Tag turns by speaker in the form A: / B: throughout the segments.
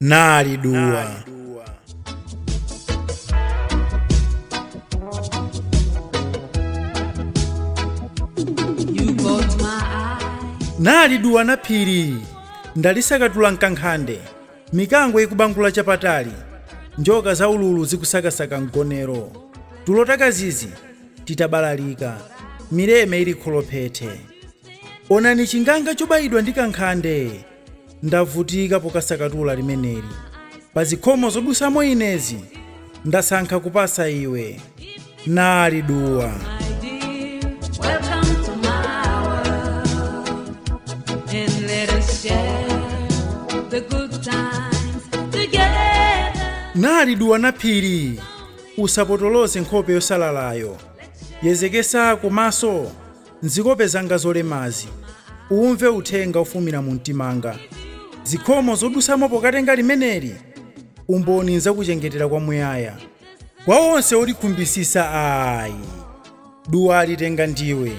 A: nali duwa
B: You caught my eye.
A: nali duwa na phiri ndalisakatula mkankhande mikango ikubangula chapatali njoka za ululu zikusakasaka mgonero tulotakazizi titabalalika mileme ili kholophete onani chinganga chobayidwa ndi kankhande ndavutika pokasakatula limeneli pa zikhomo zodusamo inezi ndasankha kupasa iwe nali duwa
B: My dear, welcome to my world. And let us share the good times together.
A: nali duwa na phiri usapotoloze nkhope yosalalayo yezekesa kumaso nzikope zanga zolemazi umve uthenga ufumira mu mtimanga zikhomo zodusamo pokatenga limeneli umboni nzakuchengetera kwamuyaya kwa onse olikhumbisisa ayi duwa alitenga ndiwe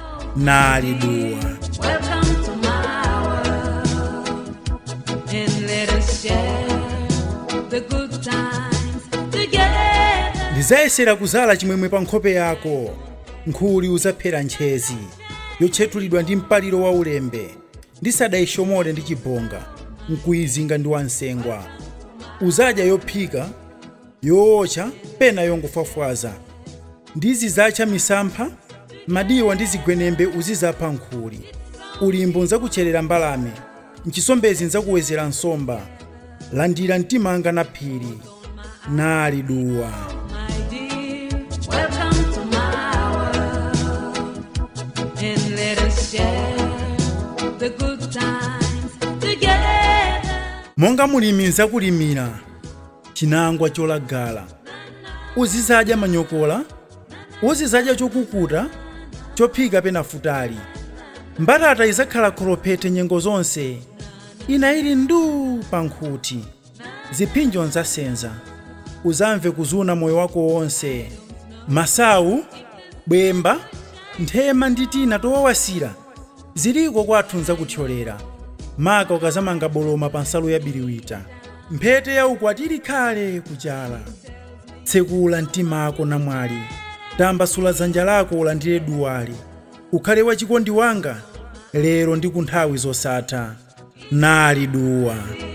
A: nali duwa
B: Welcome to my world. And let us share the good times together.
A: ndizayesera kuzala chimwemwe pa nkhope yako nkhuli uzaphera ntchezi yotchetulidwa ndi mpaliro wa ulembe ndisadayishomole ndi chibonga nkuyizinga ndi wansengwa uzadya yophika yootcha pena yongofafwaza ndizizatcha misampha madiwa ndi zigwenembe uzizapha nkhuli ulimbo nzakucherera mbalame mchisombezi nzakuwezera nsomba landira mtimanga na phiri nali duwa
B: My dear, welcome to my world. And let us share the good times together.
A: monga mulimi nzakulimira chinangwa cholagala uzizadya manyokola uzizadya chokukuta chophika pena futali mbatata izakhala kholophete nyengo zonse ina ili nduu pa nkhuti ziphinjo nzasenza uzamve kuzuna moyo wako wonse masawu bwemba nthema ndi tina towawasira ziliko kwathu nzakuthyolera maka ukazamanga boloma pa nsalu ya biriwita mphete ya ukwati ili khale kuchala tsekula mtima ako namwali tambasula dzanja lako ulandire duwali ukhale wachikondi wanga lero ndi ku nthawi zosatha nali duwa